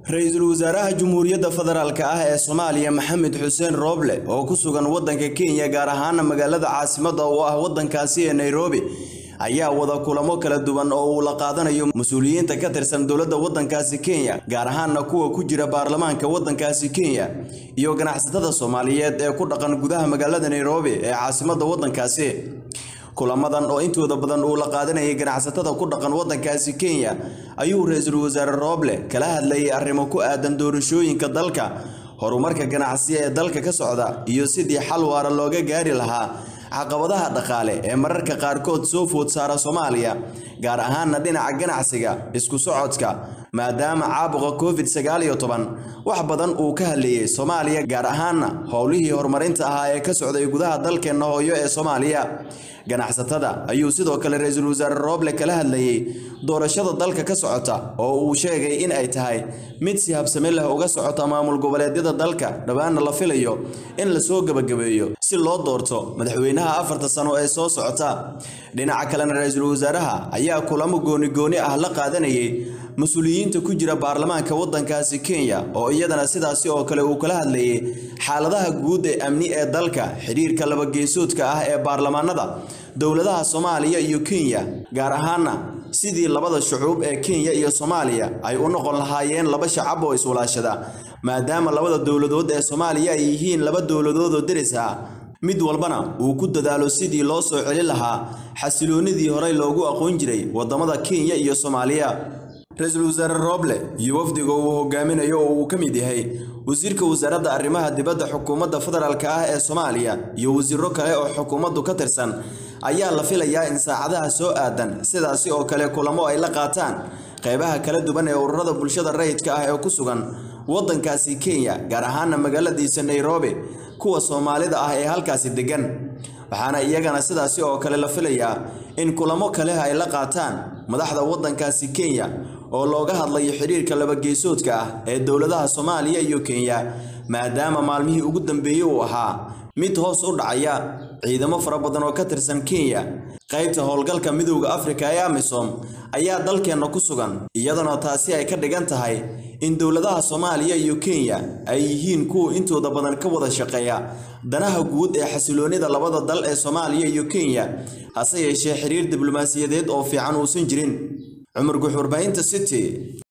ra-iisul wasaaraha Jamhuuriyadda Federaalka ah ee Soomaaliya Maxamed Xuseen Rooble oo ku sugan waddanka Kenya gaar ahaan magaalada caasimadda oo ah waddankaasi ee Nairobi ayaa wada kulamo kala duwan oo uu la qaadanayo mas-uuliyiinta ka tirsan dowladda waddankaasi Kenya gaar ahaana kuwa ku jira baarlamaanka waddankaasi Kenya iyo ganacsatada Soomaaliyeed ee ku dhaqan gudaha magaalada Nairobi ee caasimadda waddankaasi kulamadan oo intooda badan uu la qaadanayay ganacsatada ku dhaqan waddankaasi Kenya ayuu ra-iisul wasaare Rooble kala hadlayay arrimo ku aadan doorashooyinka dalka horumarka ganacsiga ee dalka ka socda iyo sidii xal waara looga gaari lahaa caqabadaha dhaqaale ee mararka qaarkood soo food saara Soomaaliya gaar ahaana dhinaca ganacsiga isku socodka maadaama caabuqa covid sagaal iyo toban wax badan uu ka hadlayay Soomaaliya gaar ahaana howlihii horumarinta ahaa ee ka socday gudaha dalkeena hooyo ee Soomaaliya ganacsatada ayuu sidoo kale ra-iisul wasaare Rooble kala hadlayay doorashada dalka ka socota oo uu sheegay in ay tahay mid si habsami leh uga socota maamul goboleedyada dalka dhawaana la filayo in la soo gabagabeeyo si loo doorto madaxweynaha afarta sano ee soo socota dhinaca kalena ra-iisul wasaaraha ayaa kulamo gooni gooni ah la qaadanayay mas-uuliyiinta ku jira baarlamaanka waddankaasi Kenya oo iyadana sidaasi oo kale uu kala hadlayay xaaladaha guud ee amni ee dalka xiriirka laba geesoodka ah ee baarlamaanada dowladaha Soomaaliya iyo Kenya gaar ahaana sidii labada shucuub ee Kenya iyo Soomaaliya ay u noqon lahaayeen laba shacab oo iswalaashada maadaama labada dowladood ee Soomaaliya ay yihiin laba dowladood oo deris ah mid walbana uu ku dadaalo sidii loo soo celin lahaa xasiloonidii horey loogu aqoon jiray wadamada Kenya iyo Soomaaliya ra-iisul wasaare Rooble iyo wafdiga uu hogaaminayo oo uu ka mid yahay wasiirka wasaaradda arrimaha dibadda xukuumadda federaalka ah ee Soomaaliya iyo wasiiro kale oo xukuumaddu ka tirsan ayaa la filayaa in saacadaha soo aadan sidaasi oo kale kulamo ay la qaataan qaybaha kala duwan ee ururada bulshada rayidka ah ee ku sugan waddankaasi Kenya gaar ahaana magaaladiisa Nairobi kuwa Soomaalida ah ee halkaasi degan waxaana iyagana sidaasi oo kale la filayaa in kulamo kale ay la qaataan madaxda waddankaasi Kenya oo looga hadlayo xiriirka laba geesoodka ah ee dowladaha Soomaaliya iyo Kenya maadaama maalmihii ugu dambeeyay uu ahaa mid hoos u dhacaya ciidamo fara badan oo ka tirsan Kenya qaybta howlgalka midowga Afrika ee AMISOM ayaa dalkeena ku sugan iyadana taasi ay ka dhigan tahay in dowladaha Soomaaliya iyo Kenya ay yihiin kuwa intooda badan ka wada shaqeeya danaha guud ee xasiloonida labada dal ee Soomaaliya iyo Kenya hase yeeshee xiriir diblomaasiyadeed oo fiican uusan jirin Cumar Guxur Baahinta City